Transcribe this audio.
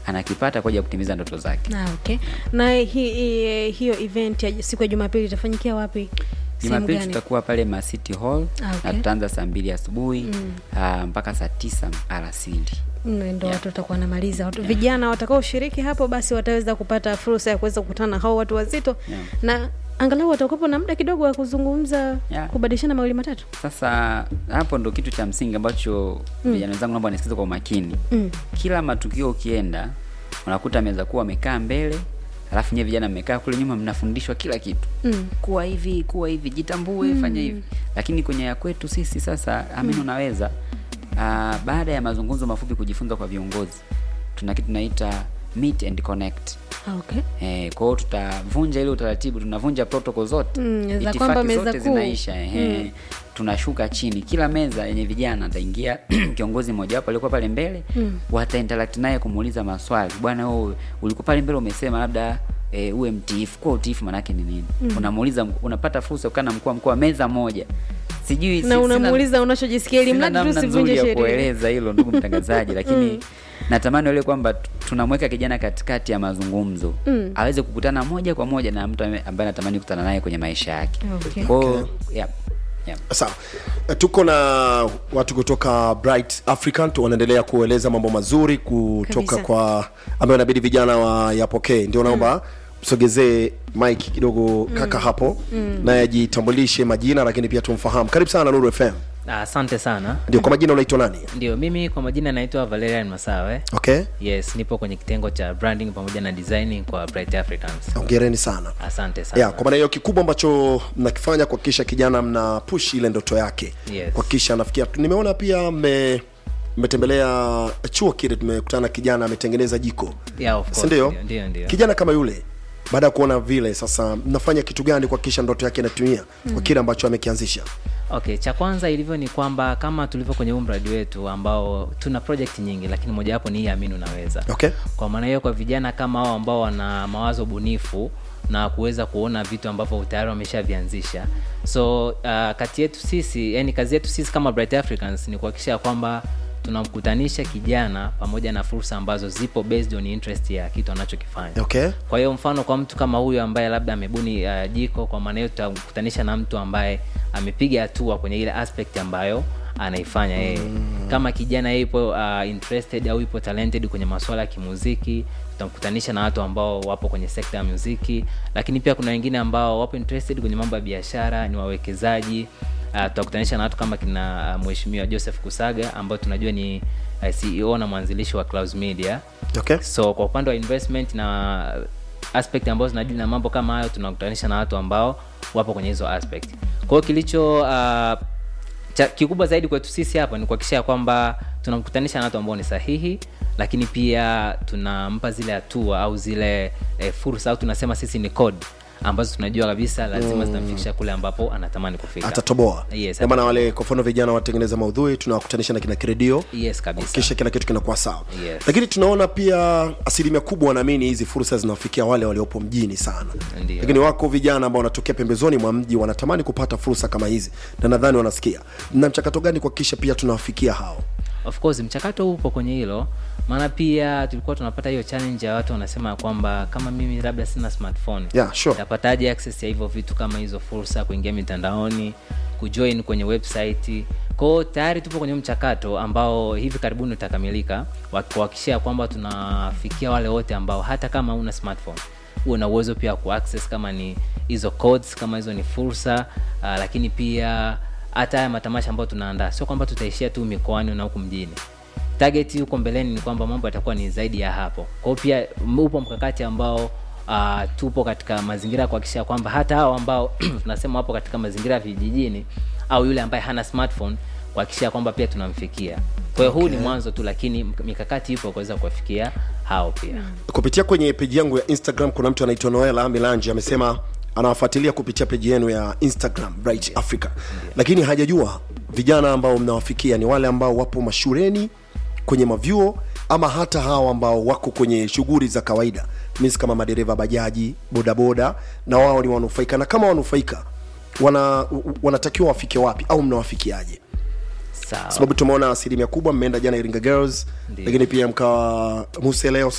anakipata kwa ajili ya kutimiza ndoto zake Ah, okay. Na hi, hi, hiyo event ya siku ya Jumapili itafanyikia wapi? Sehemu jumapili gani? tutakuwa pale macity hall Ah, okay. na tutaanza saa mbili asubuhi ah, mpaka saa tisa alasiri Mm, ndo Yeah. watu watakuwa wanamaliza watu vijana watakaoshiriki hapo basi wataweza kupata fursa ya kuweza kukutana na hao watu wazito Yeah. na angalau watakuwepo na muda kidogo wa kuzungumza Yeah. kubadilishana mawili matatu sasa hapo ndo kitu cha msingi ambacho vijana wenzangu naomba nisikize kwa umakini mm. kila matukio ukienda unakuta meza kuwa wamekaa mbele alafu nyewe vijana mmekaa kule nyuma mnafundishwa kila kitu Mm. kuwa hivi kuwa hivi jitambue fanya hivi lakini kwenye ya kwetu sisi sasa amini unaweza uh, baada ya mazungumzo mafupi kujifunza kwa viongozi tuna kitu tunaita meet and connect Ah, okay. Eh, kwa hiyo tutavunja ile utaratibu, tunavunja protocol zote Mm, za Itifaki kwamba meza zote kuu. zinaisha ehe. Tunashuka chini, kila meza yenye vijana ataingia kiongozi mmoja wapo alikuwa pale mbele mm. watainteract naye kumuuliza maswali, bwana wewe ulikuwa pale mbele umesema labda e, uwe mtiifu. Kwa utiifu maana yake ni nini? Mm. Unamuuliza, unapata fursa ya kukaa na mkuu wa mkoa meza moja, sijui si- na sina- unamwuliza unachojisikia ili sina mradi tu namna usivunje nzuri ya sheria kueleza hilo ndugu mtangazaji lakini natamani wale kwamba t- tunamweka kijana katikati ya mazungumzo Mm. aweze kukutana moja kwa moja na mtu ame- ambaye anatamani kukutana naye kwenye maisha yake Okay. kwao yeah, yeah. sawa Eh, tuko na watu kutoka bright african tu wanaendelea kueleza mambo mazuri kutoka Kabisa. kwa ambayo inabidi vijana wayapokee ndio naomba msogezee mike kidogo kaka hapo naye ajitambulishe majina lakini pia tumfahamu karibu sana nuru fm Ah, asante sana ndio kwa majina unaitwa nani ndio mimi kwa majina naitwa valerian masawe okay yes nipo kwenye kitengo cha branding pamoja na designing kwa bright africans ongereni sana asante sana ya kwa maana hiyo kikubwa ambacho mnakifanya kuhakikisha kijana mna push ile ndoto yake Yes. kuhakikisha anafikia nimeona pia mme mmetembelea chuo kile tumekutana na kijana ametengeneza jiko Yeah, of course, si ndio ndio, ndio, ndio. kijana kama yule baada ya kuona vile sasa mnafanya kitu gani kuhakikisha ndoto yake inatumia kwa kile ambacho amekianzisha okay cha kwanza ilivyo ni kwamba kama tulivyo kwenye huu mradi wetu ambao tuna project nyingi lakini mojawapo ni hii amini unaweza okay kwa maana hiyo kwa vijana kama hao ambao wana mawazo bunifu na kuweza kuona vitu ambavyo tayari wameshavianzisha so uh, kati yetu sisi yani kazi yetu sisi kama bright africans ni kuhakikisha kwamba tunamkutanisha kijana pamoja na fursa ambazo zipo based on interest ya kitu anachokifanya okay kwa hiyo mfano kwa mtu kama huyu ambaye labda amebuni uh, jiko kwa maana hiyo tutakutanisha na mtu ambaye amepiga hatua kwenye ile aspect ambayo anaifanya yeye mm. kama kijana yeye ipo uh, interested au ipo talented kwenye masuala ya kimuziki tutamkutanisha na watu ambao wapo kwenye sekta ya muziki lakini pia kuna wengine ambao wapo interested kwenye mambo ya biashara ni wawekezaji uh, tutakutanisha na watu kama kina uh, mheshimiwa joseph kusaga ambao tunajua ni uh, ceo na mwanzilishi wa Clouds media okay so kwa upande wa investment na aspect ambazo zinadili na mambo kama hayo tunakutanisha na watu ambao wapo kwenye hizo aspect kwa hiyo kilicho uh, cha, kikubwa zaidi kwetu sisi hapa ni kuhakikisha kwamba tunamkutanisha na watu ambao ni sahihi lakini pia tunampa zile hatua au zile eh, fursa au tunasema sisi ni code ambazo tunajua kabisa lazima zitamfikisha kule ambapo anatamani kufika atatoboa Yes, Ndio maana atatoboa. wale kwa mfano vijana watengeneza maudhui tunawakutanisha na kina kredio yes kabisa kisha kila kitu kinakuwa sawa Yes. lakini tunaona pia asilimia kubwa wanaamini hizi fursa zinawafikia wale waliopo mjini sana Ndiyo. lakini wako vijana ambao wanatokea pembezoni mwa mji wanatamani kupata fursa kama hizi na nadhani wanasikia na mchakato gani kuhakikisha pia tunawafikia hao of course mchakato upo kwenye hilo maana pia tulikuwa tunapata hiyo challenge ya watu wanasema kwamba kama mimi labda sina smartphone Yeah, sure. tapataje access ya hivyo vitu kama hizo fursa kuingia mitandaoni kujoin kwenye website kwao tayari tupo kwenye mchakato ambao hivi karibuni utakamilika wa kuhakikishia kwamba tunafikia wale wote ambao hata kama una smartphone huwe na uwezo pia wa kuaccess kama ni hizo codes kama hizo ni fursa uh, lakini pia hata haya matamasha ambayo tunaandaa sio kwamba tutaishia tu mikoani na huku mjini target huko mbeleni ni kwamba mambo yatakuwa ni zaidi ya hapo kwa hiyo pia m- upo mkakati ambao uh, tupo katika mazingira ya kuhakikisha kwamba hata hao ambao tunasema wapo katika mazingira ya vijijini au yule ambaye hana smartphone kuhakikisha kwamba pia tunamfikia kwa hiyo huu ni mwanzo tu lakini mk- mikakati ipo kuweza kuwafikia hao pia kupitia kwenye peji yangu ya instagram kuna mtu anaitwa noela milanji amesema anawafuatilia kupitia peji yenu ya instagram bright africa lakini hajajua vijana ambao mnawafikia ni wale ambao wapo mashuleni kwenye mavyuo ama hata hawa ambao wako kwenye shughuli za kawaida mis kama madereva bajaji bodaboda na wao ni wanufaika na kama wanufaika wana, wanatakiwa wafike wapi au mnawafikiaje sawa sababu tumeona asilimia kubwa mmeenda jana iringa girls Ndiyo. lakini pia mkawa muse leo